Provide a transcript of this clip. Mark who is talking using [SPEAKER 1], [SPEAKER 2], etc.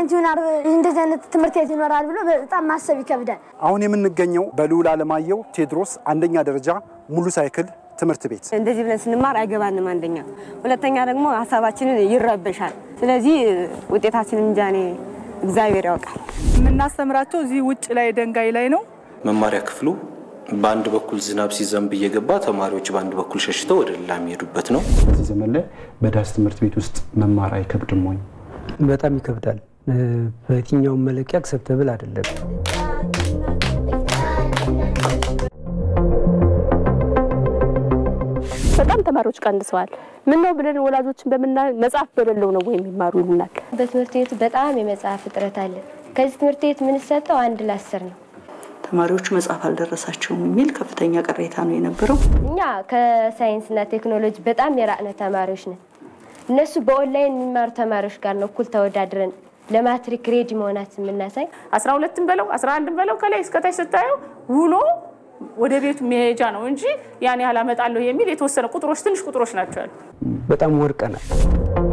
[SPEAKER 1] ሬስቶራንት ይሆናል እንደዚህ አይነት ትምህርት ቤት ይኖራል ብሎ በጣም ማሰብ ይከብዳል።
[SPEAKER 2] አሁን የምንገኘው በልዑል ዓለማየሁ ቴዎድሮስ አንደኛ ደረጃ ሙሉ ሳይክል ትምህርት ቤት
[SPEAKER 3] እንደዚህ ብለን ስንማር አይገባንም። አንደኛ፣ ሁለተኛ ደግሞ ሀሳባችንን ይረበሻል። ስለዚህ ውጤታችንን እንጃ እኔ እግዚአብሔር ያውቃል።
[SPEAKER 4] የምናስተምራቸው እዚህ ውጭ ላይ ደንጋይ ላይ ነው።
[SPEAKER 5] መማሪያ ክፍሉ በአንድ በኩል ዝናብ ሲዘንብ እየገባ ተማሪዎች በአንድ በኩል ሸሽተው ወደ ሌላ የሚሄዱበት ነው።
[SPEAKER 2] በዚህ ዘመን ላይ በዳስ ትምህርት ቤት ውስጥ መማር አይከብድም ወይ?
[SPEAKER 6] በጣም ይከብዳል። በየትኛውም መለኪያ አክሰፕተብል አይደለም።
[SPEAKER 7] በጣም ተማሪዎች ቀንሰዋል። ምን ነው ብለን ወላጆችን በምና መጽሐፍ በሌለው ነው ወይ የሚማሩ ይሉናል።
[SPEAKER 8] በትምህርት ቤቱ በጣም የመጽሐፍ እጥረት አለ። ከዚህ ትምህርት ቤት የምንሰጠው አንድ ለአስር ነው።
[SPEAKER 9] ተማሪዎቹ መጽሐፍ አልደረሳቸውም የሚል ከፍተኛ ቅሬታ ነው የነበረው።
[SPEAKER 8] እኛ ከሳይንስና ቴክኖሎጂ በጣም የራቅነ ተማሪዎች ነን። እነሱ በኦንላይን የሚማሩ ተማሪዎች ጋር ነው እኩል ተወዳድረን ለማትሪክ ሬዲ መሆናት የምናሳይ።
[SPEAKER 10] አስራ ሁለትም በለው አስራ አንድም በለው ከላይ እስከታች ስታየው ውሎ ወደ ቤቱ መሄጃ ነው እንጂ ያን ያህል አመጣለሁ የሚል የተወሰነ ቁጥሮች ትንሽ ቁጥሮች ናቸው ያሉ።
[SPEAKER 6] በጣም ወርቀናል።